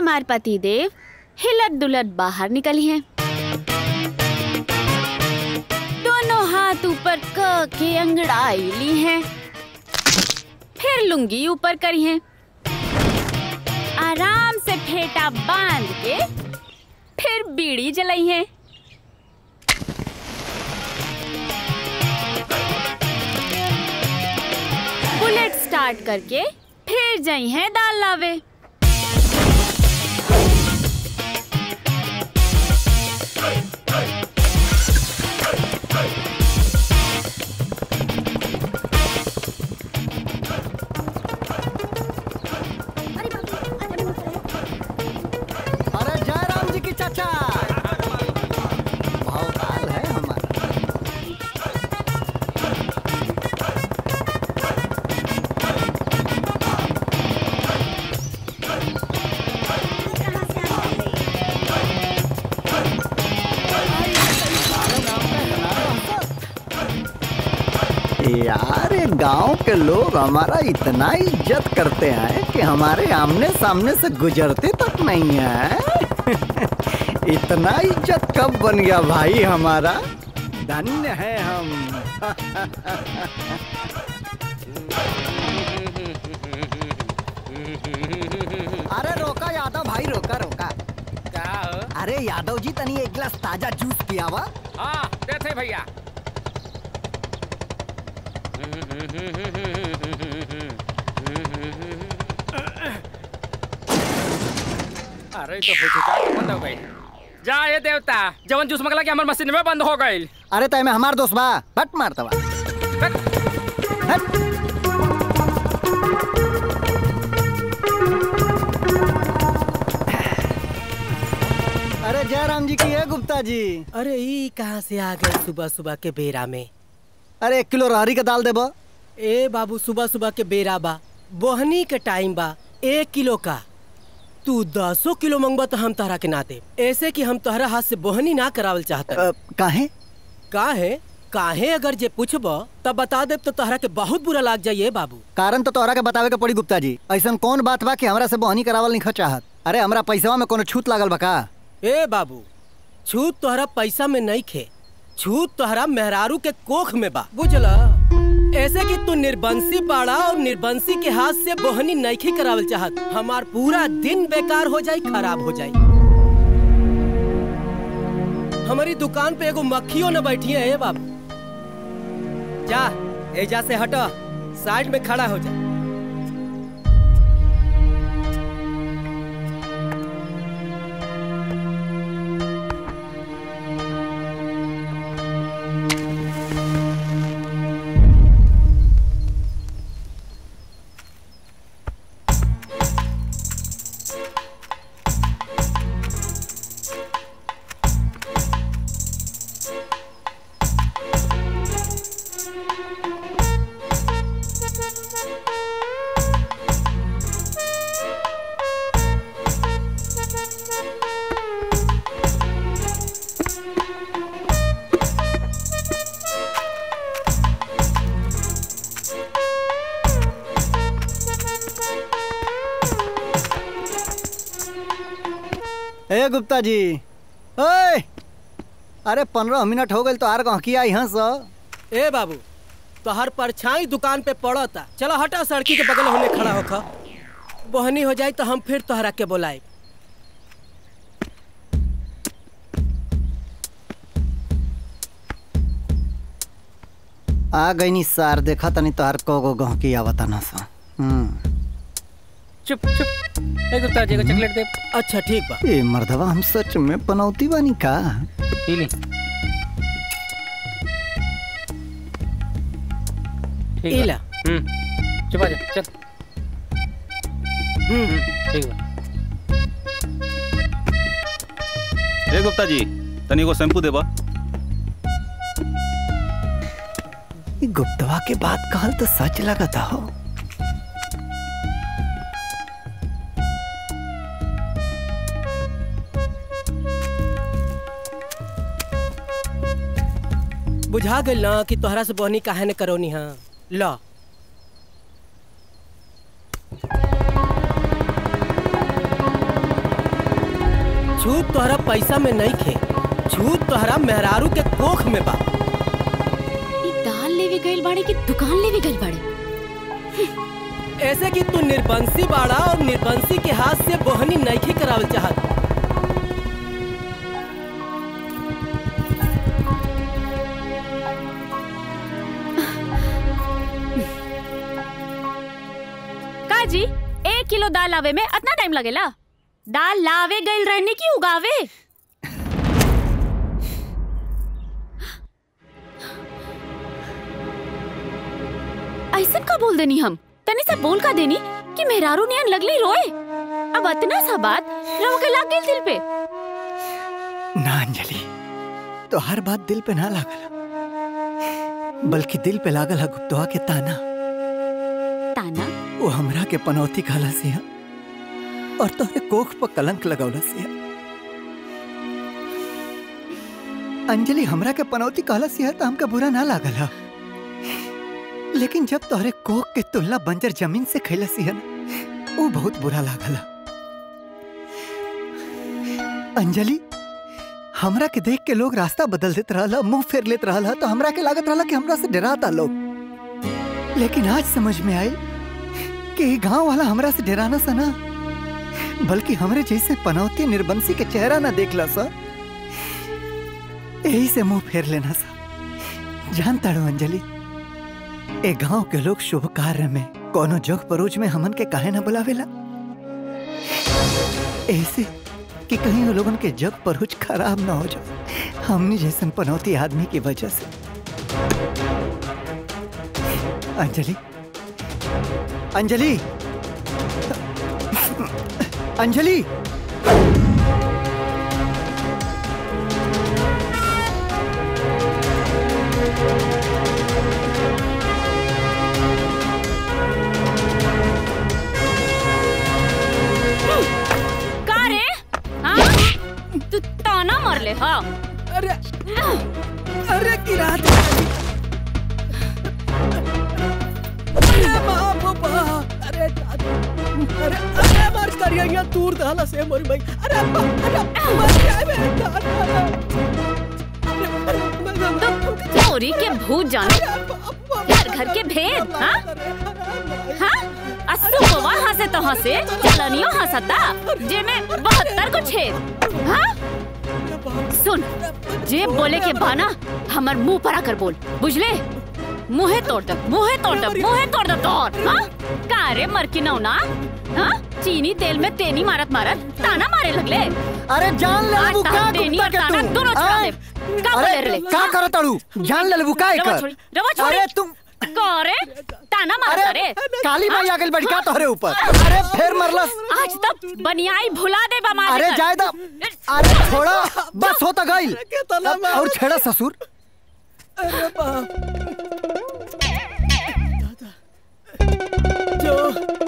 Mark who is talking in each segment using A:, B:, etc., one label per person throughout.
A: हमार पति देव हिलत दुलत बाहर निकली हैं दोनों हाथ ऊपर क के अंगड़ाई ली हैं फिर लुंगी ऊपर करी हैं आराम से फेटा बांध के फिर बीड़ी जलाई हैं बुलेट स्टार्ट करके फिर जाई हैं दाल लावे
B: अरे जय राम जी की चाचा भौकाल है हमारा यार ये गांव के लोग हमारा इतना इज्जत करते हैं कि हमारे आमने सामने से गुजरते तक नहीं है इतना इज्जत कब बन गया भाई हमारा धन्य है हम अरे रोका यादव भाई रोका रोका
C: क्या हो
B: अरे यादव जी तनी एक गिलास ताजा जूस पियावा
C: हाँ देते भैया अरे तो फुचका के बंद हो गई जा ये देवता जवन जूस मंगला के हमर मशीन में बंद हो गई
B: अरे तय में हमार दोस्त बा हट मारता बा हट अरे जयराम जी की है गुप्ता जी
D: अरे ई कहाँ से आ गए सुबह सुबह के बेरा में
B: अरे एक किलो रहरी का दाल देबो
D: ए बाबू सुबह सुबह के बेरा बा बोहनी के टाइम बा एक किलो का तू दसो किलो मंगबा तो हम तहरा के ना दे ऐसे कि हम तहरा हाथ से बोहनी ना करावल चाहता
B: अ, काहे
D: काहे काहे अगर जे पूछब तब बता दे तो तहरा के बहुत बुरा लाग जाइए बाबू
B: कारण तो तोहरा के बतावे के पड़ी गुप्ता जी ऐसा कौन बात बा कि हमरा से बहनी करावल नहीं चाहत अरे हमरा पैसवा में कोनो छूट लागल बा का
D: ए बाबू छूत तोहरा पैसा में नहीं खे छूत तोहरा मेहरारू के कोख में बा बुझला ऐसे कि तू निर्बंसी पाड़ा और निर्बंसी के हाथ से बोहनी नईखी करावल चाहत हमार पूरा दिन बेकार हो जाई खराब हो जाई हमारी दुकान पे एगो मक्खियों न बैठी है ए बाबू जा एजा से हटा साइड में खड़ा हो जा
B: ए गुप्ता जी ओए अरे पंद्रह मिनट हो गए तो आर गहकी आई हंस
D: ए बाबू तो हर परछाई दुकान पे पड़ता चलो हटा सड़की के बगल होने खड़ा होखा बहनी हो जाए तो हम फिर तोहरा के बोलाए
B: आ गई नी सार देखा तनी तोहार को गो गहकी आवता ना सा हम्म
C: चुप चुप ए गुप्ता जी को चॉकलेट दे
D: अच्छा ठीक बा
B: ए मर्दवा हम सच में पनौती बानी का
C: पी ली ठीक बा।
D: इला
C: हम्म चुप आ जा चल
D: हम्म
C: ठीक बा
E: ए गुप्ता जी तनी एगो शैम्पू देबा
B: ई गुप्तवा के बात कहल तो सच लगता हो
D: बुझा गइल ना कि तोहरा से बहनी काहे ने करौनी हाँ ला छूत तोहरा पैसा में नहीं खे छूत तोहरा मेहरारू के कोख में बा
A: ई दाल लेवे गइल बाड़े कि दुकान लेवे गइल बाड़े
D: ऐसे कि तू निर्बंसी बाड़ा और निर्बंसी के हाथ से बोहनी नईखे करावल चाहत
A: का जी एक किलो दाल लावे में इतना टाइम लगेला दाल लावे गइल रहने की उगावे ऐसन का बोल देनी हम तनी से बोल का देनी कि मेहरारू नियन लगली रोए अब इतना सा बात रवा के लाग गइल दिल पे
B: ना अंजलि तो हर बात दिल पे ना लागल बल्कि दिल पे लागल है गुप्तवा के ताना
A: ताना
B: वो हमरा के पनौती खाला सिया और तोहरे कोख पर कलंक लगौला सिया अंजलि हमरा के पनौती कहला सिया तो हमका बुरा ना लागल है लेकिन जब तोहरे कोख के तुलना बंजर जमीन से खैला सिया ना वो बहुत बुरा लागल है अंजलि हमरा के देख के लोग रास्ता बदल देत रहला मुंह फेर लेत रहला तो हमरा के लागत रहला कि हमरा से डराता लोग लेकिन आज समझ में आयल कि ये गांव वाला हमरा से डराना सा ना बल्कि हमरे जैसे पनौती निर्बंसी के चेहरा ना देखला सा यही से मुंह फेर लेना सा जानता रो अंजलि ए गांव के लोग शुभ कार्य में कोनो जग परोज में हमन के काहे ना बुलावेला ऐसे कि कहीं वो लोगन के जग परोज खराब ना हो जाए हमनी जैसन पनौती आदमी की वजह से अंजलि अंजलि अंजलि
A: का रे हाँ तू ताना मार ले हाँ
D: अरे अरे किरात अरे बाप रे बाप अरे दादा अरे अरे मार करिया यहाँ दूर दाला से मोर भाई अरे बाप अरे मर गया मेरे दादा अरे अरे
A: तो चोरी के भूत जाने घर घर के भेद हाँ हाँ अस्सू को वहाँ से तो हंसे चलनियो हंसता जे में बहत्तर को छेद हाँ सुन जे बोले के बाना हमर मुंह पर आकर बोल बुझले मुहे तोड़ दे मुहे तोड़ दे मुहे तोड़ दे तोड़ हाँ का रे मर की नौना हाँ चीनी तेल में तेनी मारत मारत ताना मारे लगले
B: अरे जान ले
A: आज
B: लेबू का
A: तान देनी
B: गुप्ता
A: और
B: के
A: ताना
B: तू
A: दोनों छोड़ा
B: आय?
A: दे का बोले
B: अरे
A: रे
B: का करो तड़ू जान ले लेबू का
A: रवा
B: एकर
A: छोड़ी रवा छोड़ी
B: अरे तुम
A: करे ताना मारता रे
B: काली माई आ गइल बड़ी का तोहरे ऊपर अरे फिर मरलस
A: आज तक बनियाई भुला दे बा
B: अरे जाय दा अरे छोड़ा बस होता गइल
D: कितना
B: अब और छेड़ा ससुर
D: अरे बाप जो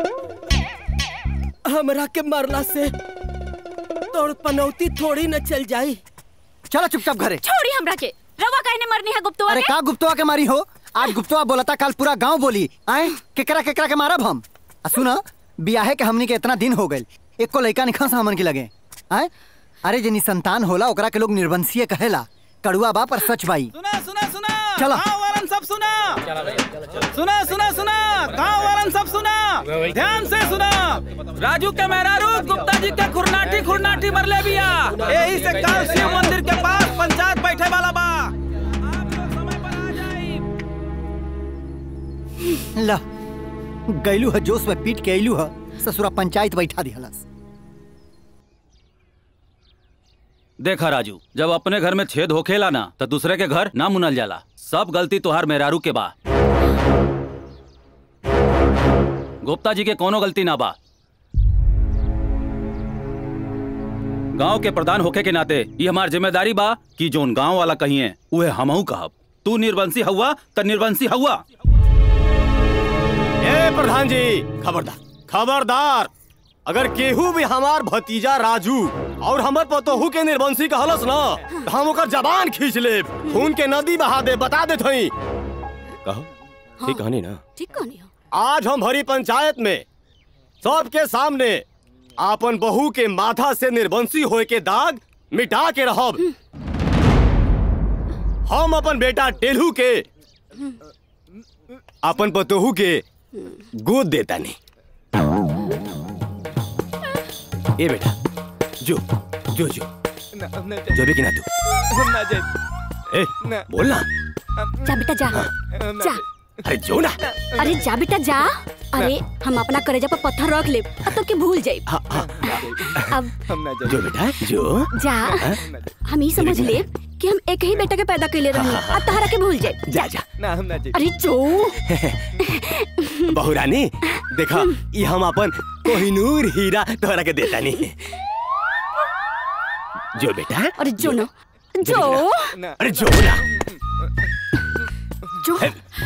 D: हमरा के मरला से तोड़ पनौती थोड़ी न चल जाई
B: चलो चुपचाप घरे
A: छोड़ी हमरा के रवा कहने मरनी है गुप्तवा
B: अरे
A: के
B: का गुप्तवा के मारी हो आज गुप्तवा बोलता कल पूरा गांव बोली आए केकरा केकरा के मारब हम आ सुना बियाहे के हमनी के इतना दिन हो गइल एको लइका निखा हमन के लगे आए अरे जनी संतान होला ओकरा के लोग निर्वंशीय कहेला कड़ुआ बा पर सच बाई
E: सुना सुना सुना
B: चला।
E: गाँव वालन सब सुना सुना सुना सुना गाँव वालन सब सुना ध्यान से सुना राजू के मेहरारू गुप्ता जी के खुरनाटी खुरनाटी मरले बिया यही से काल शिव मंदिर के पास पंचायत बैठे वाला बा आप लोग समय पर आ जाई
B: ला गैलू है जोश में पीट के अइलू है ससुरा पंचायत बैठा दिहलस
E: देखा राजू जब अपने घर में छेद होखेला ना तो दूसरे के घर ना मुनल जाला सब गलती तोहार मेहरारू के बा गुप्ता जी के कोनो गलती ना बा गांव के प्रधान होखे के नाते ये हमार जिम्मेदारी बा कि जोन गांव वाला कहिए उहे हमहू कहब तू निर्वंशी हुआ त निर्वंशी हुआ
F: ए प्रधान जी खबरदार खबरदार अगर केहू भी हमार भतीजा राजू और हमर पतोहू के निर्वंशी कहलस ना तो हम ओकर जबान खींच ले खून के नदी बहा दे बता दे थई कहो ठीक कहानी ना
A: ठीक कहनी हो
F: आज हम भरी पंचायत में सबके सामने आपन बहू के माथा से निर्वंशी होए के दाग मिटा के रहब हम अपन बेटा टेलू के अपन पतोहू के गोद देता नहीं ए बेटा जो जो जो जो भी कि ना तू ए बोल ना
G: जा बेटा जा जा
F: अरे जो ना
G: अरे जा बेटा जा अरे हम अपना करेजा पर पत्थर रख ले अब तो के भूल जाए
F: हाँ, हाँ,
G: अब
F: जो बेटा जो
G: जा हम ही समझ ले कि हम एक ही बेटा के पैदा कैले रही अब तहरा के भूल जाए
F: जा जा
G: अरे जो
F: बहुरानी देखा ये हम अपन कोहिनूर हीरा तोहरा के देता नहीं जो बेटा
G: अरे जो ना जो
F: अरे जो ना
G: जो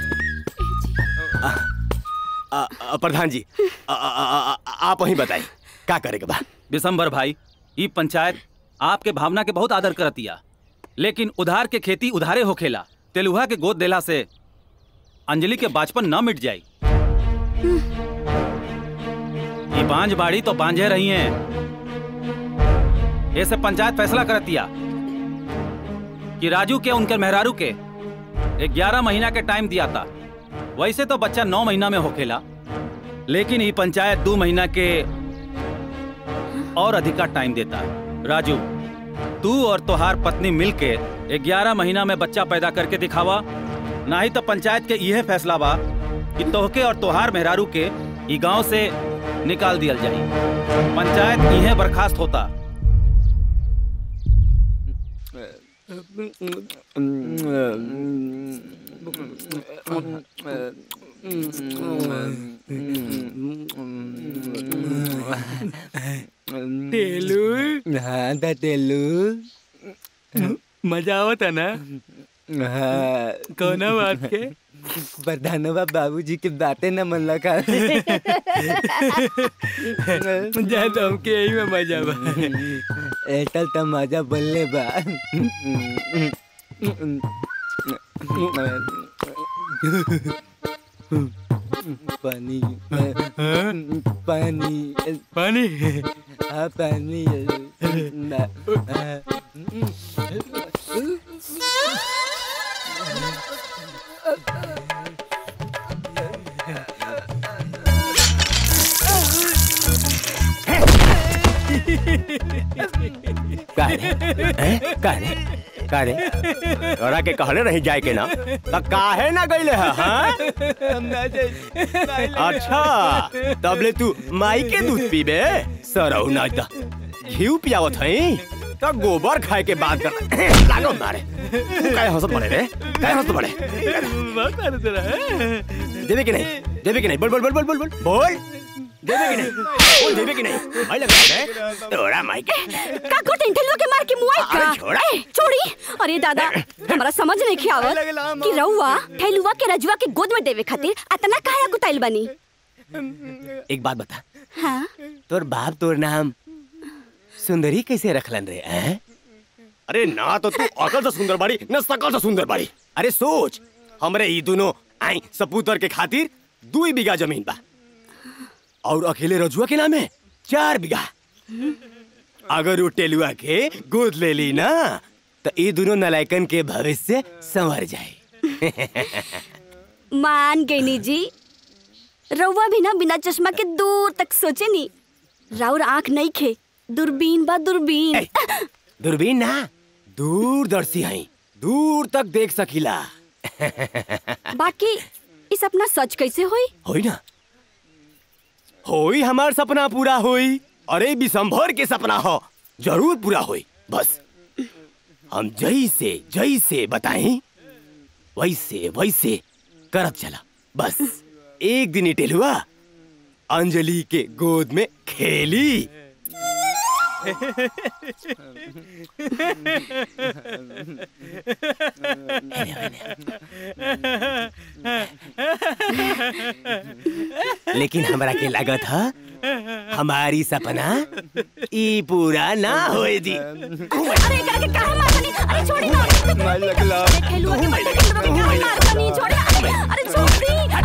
F: आ, आ, प्रधान जी आ, आ, आ, आ, आप वही बताइए क्या करे के बा
E: विशंबर भाई ई पंचायत आपके भावना के बहुत आदर करतिया लेकिन उधार के खेती उधारे होखेला तेलुहा के गोद देला से अंजलि के बाचपन न मिट जाई ये बांझ बाड़ी तो बांझे रही हैं ऐसे पंचायत फैसला करतिया कि राजू के उनके मेहरारू के ग्यारह महीना के टाइम दिया था वैसे तो बच्चा नौ महीना में होखेला लेकिन ये पंचायत दो महीना के और अधिका टाइम देता है राजू तू और तोहार पत्नी मिलके ग्यारह महीना में बच्चा पैदा करके दिखावा ना ही तो पंचायत के यह फैसला बा कि तोहके और तोहार मेहरारू के ई गांव से निकाल दिया जाई पंचायत इहे बर्खास्त होता
C: टेलू
H: हाँ दा तेलू
C: मजा आवत है ना
H: हाँ
C: कौना बात के
H: प्रधानवा बाबूजी की बातें न मन लगा
C: जा तो हमके यही में मजा बा
H: एटल त मजा बल्ले बा पानी पानी
C: पानी
H: हाँ पानी
F: का रे हैं? का रे का रे तोरा के कहले रही जाए के ना त काहे ना गईले है हाँ? अच्छा तबले तू माई के दूध पीबे सरऊ ना त घी पियावत हई त गोबर खाए के बात कर लागो मारे तू काहे हंसत पड़े रे काहे हंसत पड़े देवे कि नहीं देवे कि नहीं बोल बोल बोल बोल बोल बोल बोल देवे कि नहीं बोल देवे कि नहीं भाई लगा रे तोरा माई के
G: का को टेंथलवा के मार के मुआई का
F: अरे छोड़ा।
G: ए, छोड़ी अरे दादा हमारा समझ नहीं खियावत कि रउआ ठेलुआ के रजुआ के गोद में देवे खातिर अतना काहे कुताइल बनी
F: एक बात बता
G: हाँ
F: तोर बाप तोर नाम सुंदरी कैसे रखलन रे हैं? अरे ना तो तू अकल से सुंदर बाड़ी न सकल से सुंदर बाड़ी अरे सोच हमरे ई दोनों आई सपूतर के खातिर दू ही बीघा जमीन बा और अकेले रजुआ के नाम है चार बीघा अगर वो टेलुआ के गोद ले ली ना तो ये दोनों नलायकन के भविष्य संवर जाए
G: मान गईनी जी रउआ भी ना बिना चश्मा के दूर तक सोचे नी राउर आंख नहीं खे दूरबीन बा दूरबीन
F: ए, दूरबीन ना दूरदर्शी हई दूर तक देख सकीला
G: बाकी इस अपना सच कैसे होई
F: होई ना होई हमार सपना पूरा होई अरे विशंभर के सपना हो जरूर पूरा होई बस हम जैसे जैसे बताएं वैसे वैसे करत चला बस एक दिन ही टेलुआ अंजलि के गोद में खेली लेकिन हमरा के लागत है हमारी सपना ई पूरा ना होए दी
G: अरे एकरा के काहे मारतनी अरे छोड़ी ना
H: मार लगला
G: खेलुआ के बच्चे के काहे मारतनी छोड़ी अरे अरे छोड़ दी